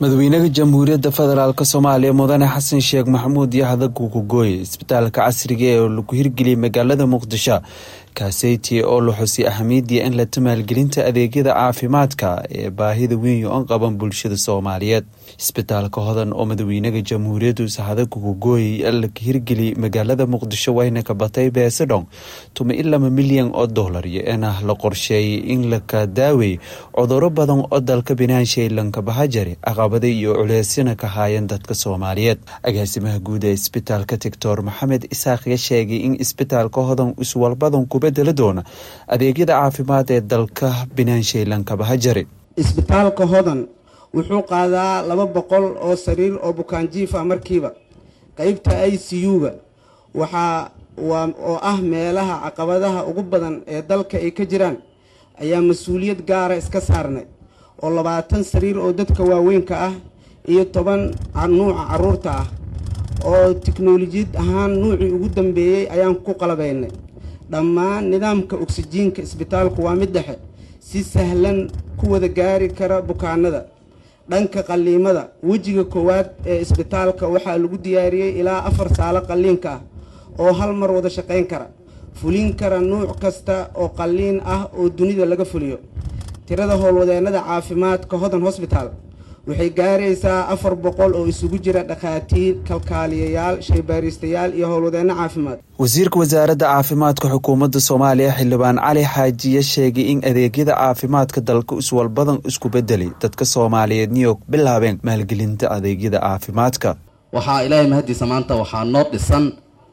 madaxweynaha jamhuuriyadda federaalk soomaaliya mudane xasan sheekh maxamuud yaxda gugugooye isbitaalka casriga ee lagu hirgeliyay magaalada muqdisho kaaseyti oo la xusay ahamiyadii in la maalgelinta adeegyada caafimaadka ee baahida weyn oon qaban bulshada soomaaliyeed isbitaalka hodan oo madaxweynaha jamhuuriyaddu sahada gugugooye laga hirgeliyay magaalada muqdisho wayna ka batay beesadhon tuma i laba milyan oo dollar iyo inah la qorsheeyay in laka daawey cuduro badan oo dalka binaanshay lanka bahajari caqabada iyo culeysina ka haayeen dadka soomaaliyeed agaasimaha guud ee isbitaalka doctor maxamed isaaqya sheegay in isbitaalka hodan iswalbadan ku bedeli doona adeegyada caafimaad ee dalka binaanshay lanka bahajari isbitaalka hodan wuxuu qaadaa laba boqol oo sariir oo bukaanjiif ah markiiba qeybta i c u-ga waxaa oo ah meelaha caqabadaha ugu badan ee dalka ay ka jiraan ayaa mas-uuliyad gaara iska saarnay oo labaatan sariir oo dadka waaweynka ah iyo toban nuuca caruurta ah oo tiknolojiyad ahaan nuucii ugu dambeeyey ayaan ku qalabaynay dhammaan nidaamka oksijiinka isbitaalku waa mid dhexe si sahlan ku wada gaari kara bukaanada dhanka qalliimada wejiga koowaad ee isbitaalka waxaa lagu diyaariyey ilaa afar saalo qalliinka ah oo hal mar wada shaqayn kara fulin kara nuuc kasta oo qalliin ah oo dunida laga fuliyo tirada howlwadeennada caafimaadka hodan hosbitaal waxay gaaraysaa afar boqol oo isugu jira dhakhaatiir kalkaaliyayaal shaybaaristayaal iyo howlwadeenno caafimaad wasiirka wasaaradda caafimaadka xukuumadda soomaaliya xildhibaan cali xaajiye sheegay in adeegyada caafimaadka dalka iswalbadan isku bedelay dadka soomaaliyeed new york bilaabeen maalgelinta adeegyada caafimaadka waxaa ilaahay mahadiisa maanta waxaa noo dhisan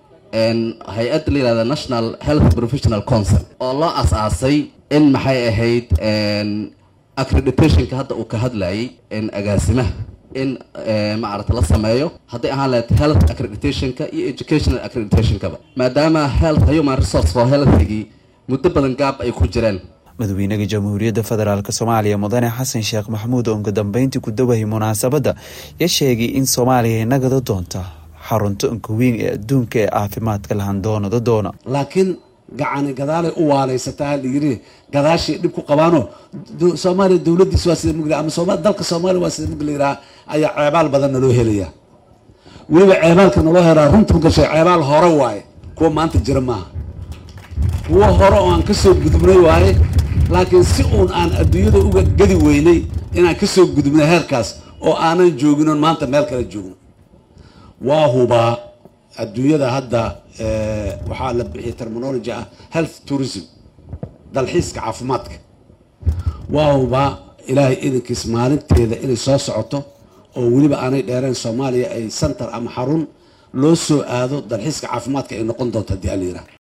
hay-adda la yihahda national health professional council oo loo as-aasay in maxay ahayd accreditationka hadda uu ka hadlayay agaasimaha in maarata la sameeyo hadday ahaan lahayd health accreditationka iyo educational accreditationkaba maadaama health human resource for healthigii muddo badan gaab ay ku jireen madaxweynaha jamhuuriyadda federaalk soomaaliya mudane xasan sheekh maxamuud oo uga dambeyntii ku dawayay munaasabadda ya sheegay in soomaaliya nagada doonta xarunto unka weyn ee adduunka ee caafimaadka lahan doonada doona laakiin gacani gadaalay u waaleysataa layiri gadaashay dhib ku qabaano soomaaliya dowladiis waa sida mugla ama dalka soomaaliya waa sida mugla yiraha ayaa ceebaal badan naloo helaya weliba ceebaalka naloo helaa runtu gashay ceebaal hore waaye kuwa maanta jira maaha kuwa hore oo aan kasoo gudubnay waaye laakiin si uun aan adduunyada uga gadi weynay inaan kasoo gudubnay heerkaas oo aanan joogin oon maanta meel kale joogno waa hubaa adduunyada hadda waxaa la bixiyay terminology ah health tourism dalxiiska caafimaadka waa hubaa ilaahay idankiis maalinteeda inay soo socoto oo weliba aanay dheereen soomaaliya ay center ama xarun loo soo aado dalxiiska caafimaadka ay noqon doonto haddii alayiraha